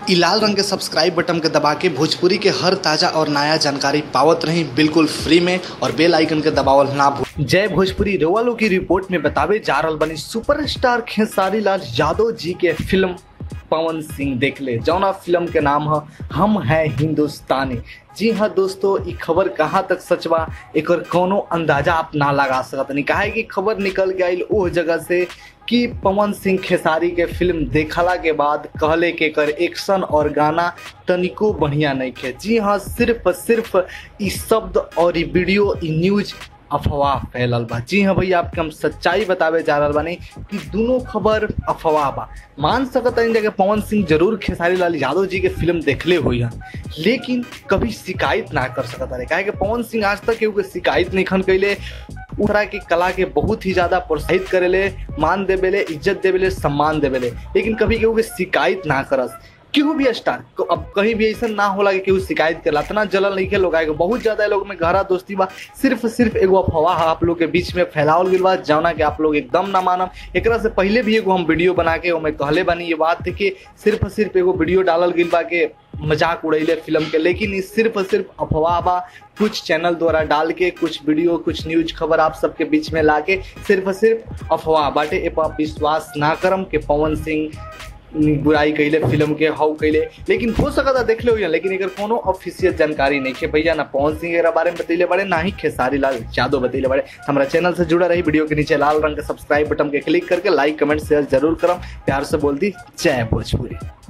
इ लाल रंग के सब्सक्राइब बटन के दबा के भोजपुरी के हर ताजा और नया जानकारी पावत रही बिल्कुल फ्री में और बेल आइकन के दबावल ना भूल जय भोजपुरी रेवालो की रिपोर्ट में बतावे जा रहल बनी सुपरस्टार खेसारी लाल यादव जी के फिल्म पवन सिंह देख ले जौना फिल्म के नाम है हम है हिंदुस्तानी जी हाँ दोस्तों ई खबर कहाँ तक सच बा एकर कोनो अंदाजा आप ना लगा सकत नहीं काहे कि खबर निकल गई ओह जगह से कि पवन सिंह खेसारी के फिल्म देखला के बाद कहले के कर एक्शन और गाना तनिको बढ़िया नहीं खे जी हाँ सिर्फ सिर्फ ई शब्द और ई वीडियो ई न्यूज अफवाह फैलल बा जी हाँ भैया आपके हम सच्चाई बतावे जा रहल बानी कि दोनों खबर अफवाह बा मान सकत हन कि पवन सिंह जरूर खेसारी लाल यादव जी के फिल्म देखले हुई हन लेकिन कभी शिकायत ना कर सकत रहे काहे कि पवन सिंह आज तक केहू के शिकायत नहीं खन कैले उ तरह की कला के बहुत ही ज्यादा प्रोत्साहित करेले मान देवेले इज्जत देवेले सम्मान देवेले लेकिन कभी केहू के शिकायत ना करस केहू भी स्टार को- अब कहीं भी ऐसा ना होला कि केहू शिकायत करला इतना जलल नहीं के लोग आएगा बहुत ज्यादा लोग में गहरा दोस्ती बा सिर्फ सिर्फ एगो अफवाह आप लोग के बीच में फैलावल गइल बा जौना के आप लोग एकदम ना मानम एकरा से पहले भी एगो हम वीडियो बना के ओमे कहले बानी ये बात कि सिर्फ सिर्फ एगो वीडियो डालल गइल बा के मजाक उड़ैले फिल्म के लेकिन ई सिर्फ सिर्फ अफवाह बा कुछ चैनल द्वारा डाल के कुछ वीडियो कुछ न्यूज खबर आप सबके बीच में लाके सिर्फ सिर्फ अफवाह बाटे ए पर आप विश्वास ना करम कि पवन सिंह बुराई कैले फिल्म के हाउ कैले लेकिन हो सकता देख ले हुई लेकिन एकर कोनो ऑफिशियल जानकारी नहीं है भैया ना पवन सिंह एकरा बारे में बतैले बड़े ना ही खेसारी लाल यादव बतैले बड़े हमारा चैनल से जुड़ा रही वीडियो के नीचे लाल रंग के सब्सक्राइब बटन के क्लिक करके लाइक कमेंट शेयर जरूर करम प्यार से बोल दी जय भोजपुरी